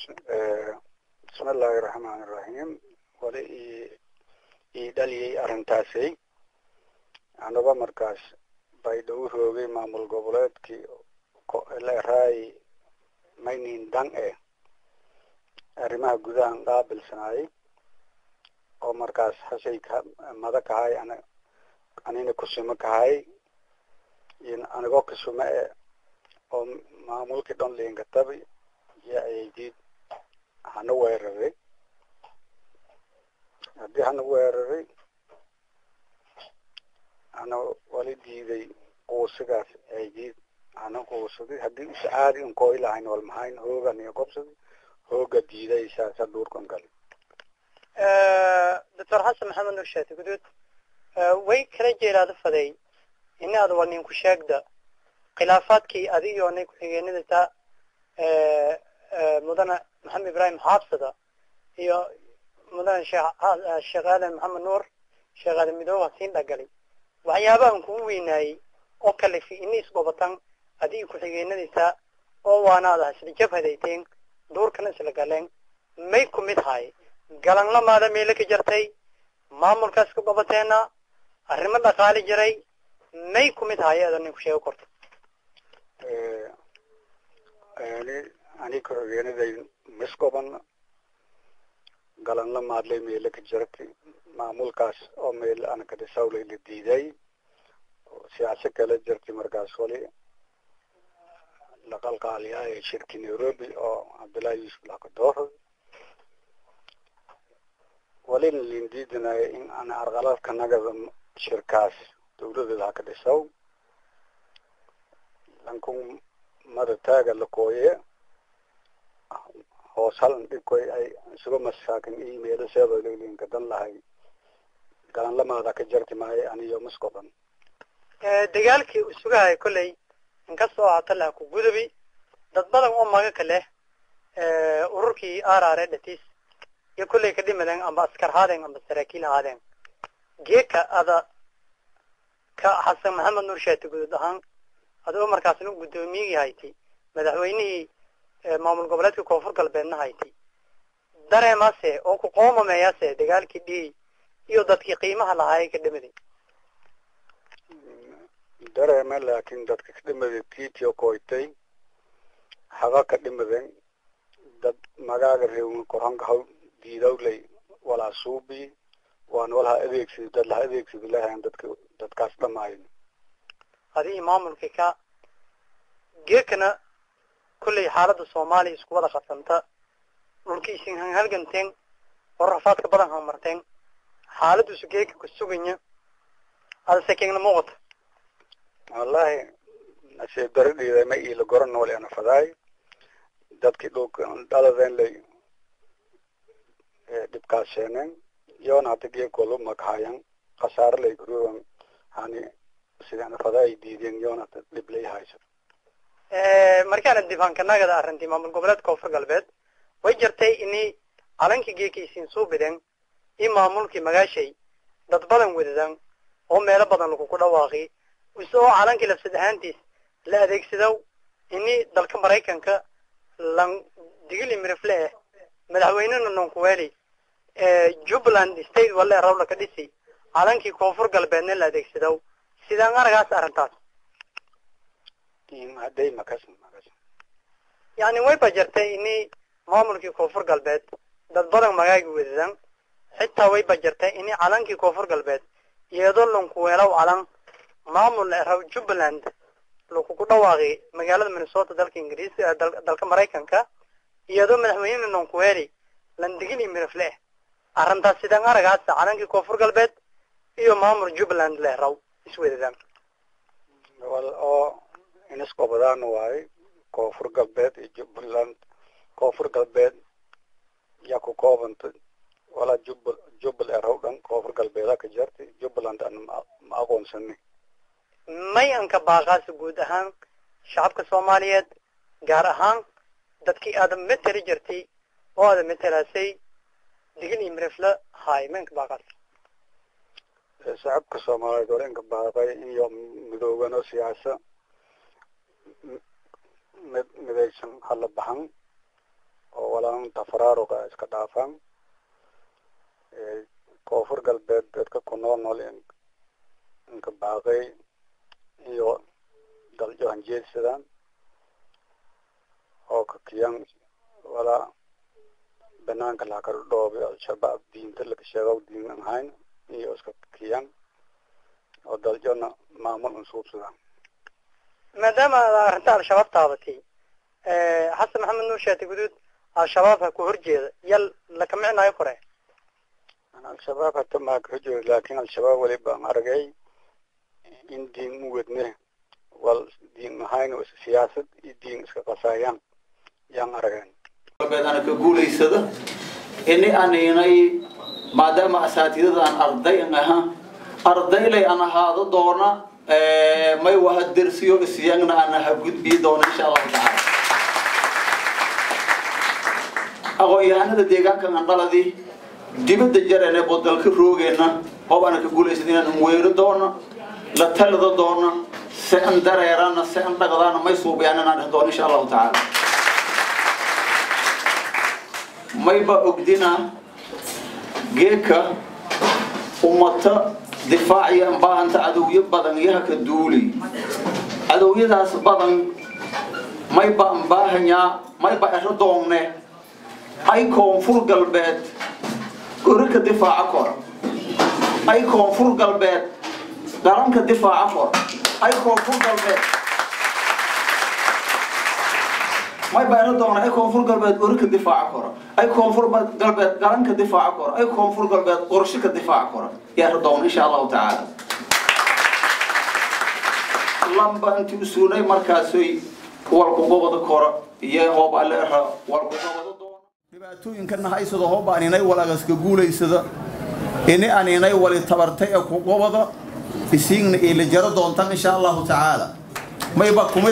bismi illaahi raxmaan iraxiim wali i ii dhaliyay arrintaasay anaba markaas baydhawu roogay maamul goboleedkii leeraay maynin dan e arrimaha gudahan qaabilsanaayay oo markaas hashay mada kahay an anina kusuma kahay iyo anigoo kusuma e oo maamulkii dhan liinkatabi iyo aydiid hana weeraray haddii hana weeraray hana wali diiday quusigaas aydiid hana quusaday haddii is caadi un kooy lahayn wal mahayn hoogan iyo gobsadi hooga diiday saasa duurkan gali doctor xasan maxamed nur shaati guduud way kala jeeraada faday inaad war ninku sheegda khilaafaadkii adigioo nay ku-xigeenadata mudane maxamed ibrahim xaabsada iyo mudane sheekh aadan maxamed nuur sheekh aadan midooba siin dhagalay waxyaabahan kugu weynaayey oo kalefi ini isgobatan adigi ku-xigeenadaysa oo waanaada isla jabhadayteen duurkana isla galeen may ku mid haay galanlamaada meelo ka jartay maamulkaas ka gobateena arrimo dhaqaali jiray may ku mid haay ada ninku sheego korto ani ani ku-xigeenaday misgoban galanla maadlay meelo ka jirtay maamulkaas oo meel anakadhisawlay la diiday siyaasa kala jirtay markaas wali laqalqaaliyaay shirki nairobi oo cabdullaahi yuusuf lakadooro walina lin diidanayo in aan arqaladka nagada shirkaas dawladeeda haka dhisaw lankun mada taaga lakooye hoos halan dhibkoy ay isuga masaakin iyo meelo seedolinka dan lahay galanlamaada ka jarti maayo aniyo maskoban dagaalkii uu sugahay kolley inkastoo ahaato laha ku gudubi dad badan oo maga ka leh ururkii arare dhatis iyo kolley ka dhimadeen amba askar haadeen amba saraakiil haadeen geeka ada ka xasan maxamed nuur shaati guduud ahaan adigoo markaasna guddoomiyigii hayti madaxweynihii maamul goboleedka koonfur galbeedna hayti dareemase oo ku qoomameeyase dagaalkii dhii iyo dadkii qiimaha lahaayay ka dhimaday dareeme laakin dadka ka dhimaday titio koytay haga ka dhimaden dad magaaga reewin koranka haw diidawlay walaa suubi waan walaha adeegsidi dad laha adeegsidi lahayn dadka dadkaas dhamaayn adigii maamulkii ka geekana kolley xaaladda soomaaliya isku wada qabsanta dhulki isin hanhalganteen oo rafaadka badan hamarteen xaaladduisu geeka ku suganya ada sekegna muuqata wallahi nasiib daro dhiiday ma iila goran nool ana fadaay dadkii dhulka dhaladeen lay dhibkaaseeneen yoona hata geekooda makahayan khasaare lay kuruwan hani sidana fadaay diideen yoona hata dhib lay hayso markaana dibaankanagada arrintii maamul goboleedka koonfur galbeed way jirtay ini calankii geekaysiin suubideen i maamulkii magaashay dad badan wadadan oo meelo badan laguku dhawaaqi isagoo calankii lafsad ahaantiis la adeegsado ini dalka maraykanka lan digili mirifle eh madaxweynena nonkuweli jubbaland state wale rawla ka dhisi calankii koonfur galbeedna la adeegsado sidaan aragaas arrintaas hadday makas makas yani way ba jirtay ini maamulkii koonfur galbeed dad badan magaagi wadadan xitaa way ba jirtay ini calankii koonfur galbeed iyadoo lankuweelaw calan maamul raw jubbaland lakuku dhawaaqi magaalada minnesota dalka ingiriis dalka maraykanka iyadoo madaxweyne nonkuweeli landigili mirifle arrintaas sidaan aragaas calankii koonfur galbeed iyo maamul jubbaland leh raw iswadadan wal oo iniskobadaan waaye koonfur galbeed iyo jubbaland koonfur galbeed yaa ku koobanta walaa jubba jubbal eraw dhan koonfur galbeeda ka jartay jubbaland an ma aqoonsani may anka baaqaasi guud ahaan shacabka soomaaliyeed gaar ahaan dadkii aada mateli jirtay oo aada matelaasay digil iyo mirifle haay ma anka baaqaas shacabka soomaaliyeed wala inka baaqay iyo midoobano siyaasa mid midaysan hala baxan oo wala walaan tafaraaruga iska dhaafaan koonfur galbeed dadka ku nool nool inka baaqay iyo daljo hanjeedsadaan oo ka kiyan walaa banaanka lakala dhoobi al-shabaab diinta laga sheego diin an hayn iyo iska kiyan oo daljona maamul unsuubsadaan maadaama aad arrinta al-shabaab taabatay xasan maxamed nuur shaati guduud al-shabaab ha ku horjeeda yal laka micnaayo kore al-shabaab hata maa ka horjeeda laakin al-shabaab weli baan aragay in diin u wedne wal diin ahayn siyaasad iyo diin iska qasaayaan yaan arageen ana ka guulaysada ini aninay maadaama asaatidada aan arday an ahaa ardaylay an ahaado doona may waha dersiyo isyagna ana ha gudbii doona insha allahu tacaala aqoon-yahanada deegaankan aan dhaladii dibadda jarene bodalka roogeenna oo ana ka guulaysada inaan weero doona la talida doona se an dareerana se an dhaqdaana may suubiyaan inaan dheh doona insha allahu tacaala mayba ogdina geeka ummata difaaciya baahanta cadowyo badan yaha ka duuli cadowyadaas badan mayba ambaahanyaa mayba ero doongne ay koonfur galbeed gori ka difaaca kor ay koonfur galbeed garanka difaaca kor ay koonfur galbeed may bayro doona ay koonfur galbeed ori ka difaaca koro ay koonfur galbeed garan ka difaaca koro ay koonfur galbeed qorshe ka difaaca koro yaaro doona insha allahu tacaala lamba inti usuunay markaasoy walkugobada koro iyo hoob aleera walkugobada doona dhibaatooyinkana haysado hoob aninay walagaska guulaysada ini aninay wali tabartay ee kugobada isiigna ila jaro doontan insha allahu tacaala mayba kumid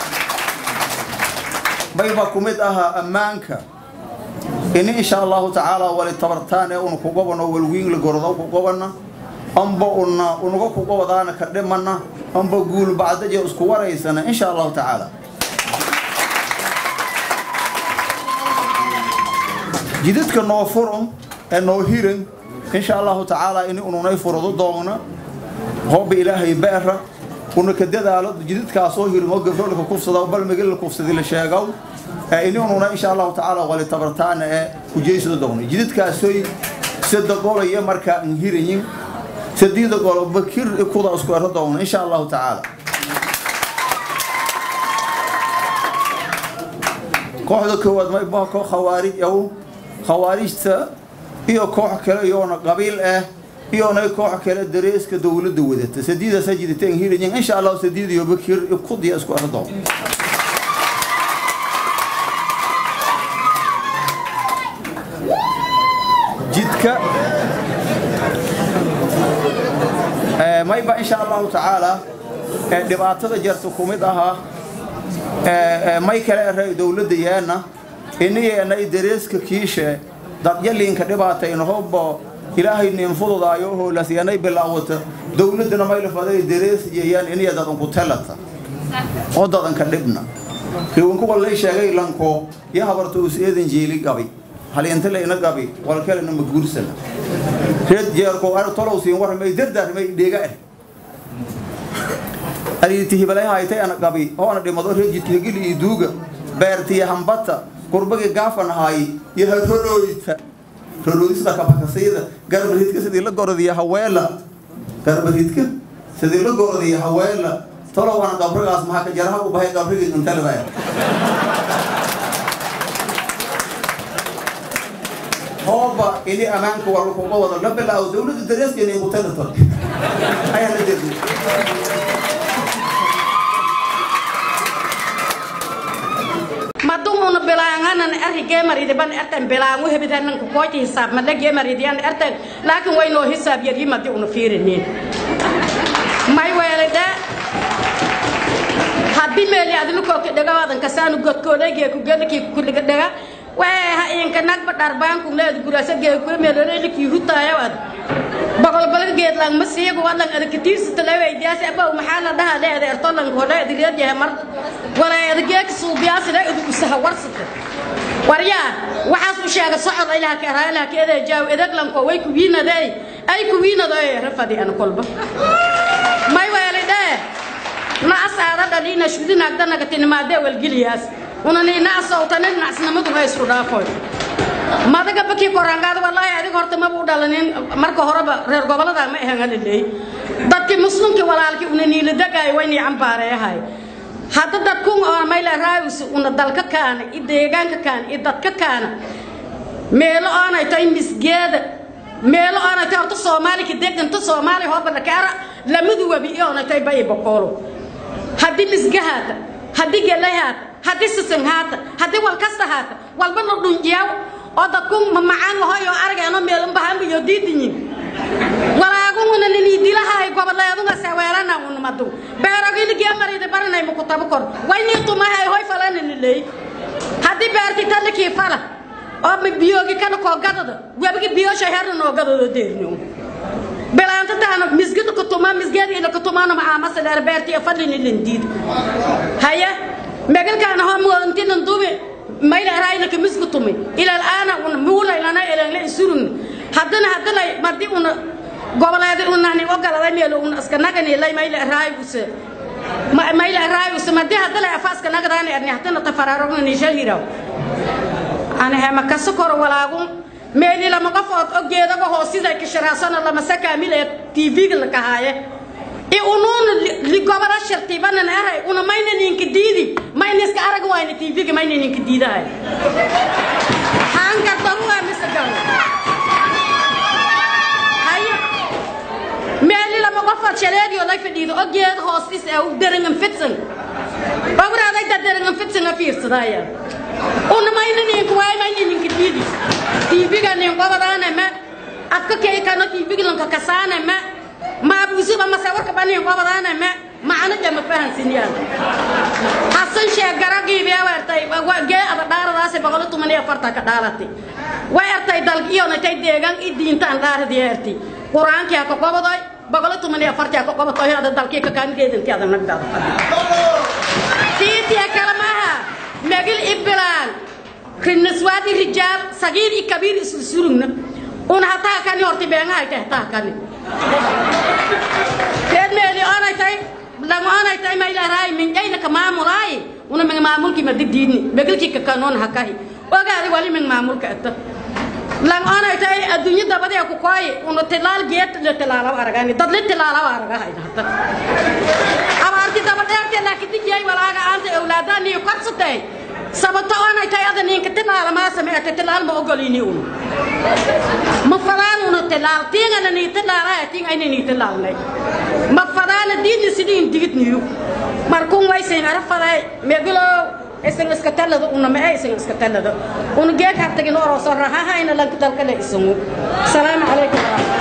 mayba ku mid ahaa ammaanka ini insha allahu tacaala wali tabartaan ee una kugobano walwiinla gordo kugobana amba una unaga kugobadaana ka dhimana amba guul bacdaje isku waraysana insha allahu tacaala jidadka noo furum ee noo hiran insha allahu tacaala ini ununay furado doona hooba ilaahay beera una ka dadaalo jidadkaasoo hirin oo gabroolka kufsada balmigil la kufsadi la sheegow ini ununa insha allahu tacaala wali tabartaana ee kujeysada doona jidadkaasoy sada golaya markaa an hirayin sadiida golo bakir kuda isku ero doona insha allahu tacaala kooxda koowaad mayba koox khawaarij aw khawaarijta iyo koox kale iyoona qabiil ah iyona koox kale dareeska dowladda wadata sadiidaasa jidateen hirayin insha allahu sadiid iyo bakir kudiya isku ero doona jidka mayba insha allahu tacaala dhibaatada jarta ku mid ahaa may kale eray dowladda yeena iniyeenay dareeska kiishe dadyaliinka dhibaatayna hobbo ilaahay nin fududaayo hoolasyanay bilaawata dowladdana maylafaday darees yeeyaan iniya dadanku telata oo dadanka dhibna riwankuwa lay sheegay lanko ya habarta us eedan jeeli gabi haliinta layna gabi walkalena ma guursana reed jeerko ar tolow siin warmay dardaarmay dheega ah aliiti hibalay haytay ana gabi oo ana dhimado reed jidkagili iyo duuga beertiya hambata kurbagi gaafan haay iyo harorooyta rorooyisda kabakasayda garbaridka sidii la gorodiya haweela garbaridka sidii la gorodiya haweela tolow ana gabrigaas maxaa ka jaraha u bahay gabrigii intalada hooba ini ammaanka waa lakuga wada la bilaawo dowladda dareeskeena mutanato ayaa la derdi madumuna bilaanganan arri geemaridiban ertan bilaangu hebidanan kukooti hisaab madla geemaridiyan ertan laakin waynoo hisaab yadyi madi una fiirinin may weelide haddi meeli adlukooki dhegawaadan kasaanu godkoodhegee kugelakii kuliga dhega waa inka nagba dharbaanku leed gurasa geekuwe meeloreliki hutaayawaad boqolbala geedlang masiigu wadlan adakatiirsa laweydiyaasi abow maxaa la dhaha leeda ertolank hodha adireedyahay mar wala adageeka suubiyaasina adu usaha warsata waryaa waxaas u sheega socod ilaha ka eraa ilaha ka edaa jaaw edaglanko way kuwiinadey ay kuwiinadey rafadi ana kolba may weeli dhee naas aada dhalina shudinaagdanaga tinimaadee walgeliyaas unani naasowtani nacsinimadu ha isku dhaafoy madaga bakii korangaada wallaahi adiga horta maba u dhalanin marka horeba reer gobolada ma ahan halaleey dadkii muslimkii walaalkii una niiladagaay waynii cambaareeyahay hadda dadkun oo mayla raayus una dalka kaana i deegaanka kaana i dadka kaana meelo aanay tahay misgeeda meelo aanay tahay horta soomaalika deganta soomaaliya hoobada kaara lamadu webi ioonay tahay bayi boqoolo haddii misga haata haddii gelay haata haddii sisin haata haddii walkasta haata walba la dhunjiyaw oo dadku mamacaan lahoyo argeeno meelunbahanbayo diidinyin walaagunguna niniidilahay goboleedunga saweelana unmadu beeroginigiya maridi barinay mukutabu kor waynii tumahay hoy falananiley haddii beerti talikii fala oo biyoogi kana koo gadada webigi biyosha herna noo gadado deerno bilaantataana misgida kutuma misgeeda ila kutumana macaamasa dheer beerti fadlini lindiid haya megalkaana homoontinan dubi mayla raayna misku tumi ila al'aana un muula ilana ilana isurun haddana haddana madi una goboleedi unani ogaladay meel un iska nagani lay mayla raayuse mayla raayuse madi haddana afaaska nagadani arni haddana tafararogni shahiraw ana hema kasokor walaagun meeli lama qofood ogeedaga hoosida kishiraasana lama sakaamil ee tv-ga la kahaaye i unuuna ligobada shartibanan aray una mayna ninka diidi mayna iska arag wayna tv-ga mayna ninka diidahay haangardaruwa mise galo haye meeli lama qofood shaleediyo lay fadhiido ogeeda hoostis ee derangan fidsan oguraaday da derangan fidsan a fiirsadaya una mayna ninka waay mayna ninka diidi tv-ga nin qobadaana ma afka keykano tv-ga lanka kasaana ma maabuusiba masawarka banin qobadaana ma macno jama fahansiniyaan hasan sheeg garagiibee wertay gee ada dhaaradaasi boqolo tuman iyo afarta ka dhaalati way ertay dalg iyonatay deegaan i diintaan dhaaradii erti qur-aankii ha ka qobadoy boqolo tuman iyo afartii ha ka qobadoy ada dalkii ka kaangeedantii ada nagdaada tiitiya kale maaha megil ibilaan rinaswaadi rijaal sagiir i kabiir isku surugna una hataa kani horti beengahay tay hataa kani reed meeli onay tay lang onay tay maylaaraay mingayna ka maamulaay una ming maamulki ma digdiidni megilki ka kanoon hakahi ogaadi wali ming maamulka ata lang onay tay adduunyo dabadee ku kooy una tilaal geet la tilaalaw aragani dad la tilaalaw aragahay hata abaarti dabadheerte laakiin dijay walaaga aanta awlaadani korsatay sababta oonay tay ada ninka tilaala maa sameeyta tilaal ma ogolini un ma fadaan una tilaal tiingana nii tilaalaha tiing ayna nii tilaalnay ma fadaana diidni sidiin digidniyu markun waysayn ara faday meegulow isan iska talada una ma ay isan iska talada una geek hartagin oroo soo rahahayna lanka dalkale isangu salaamu calaykum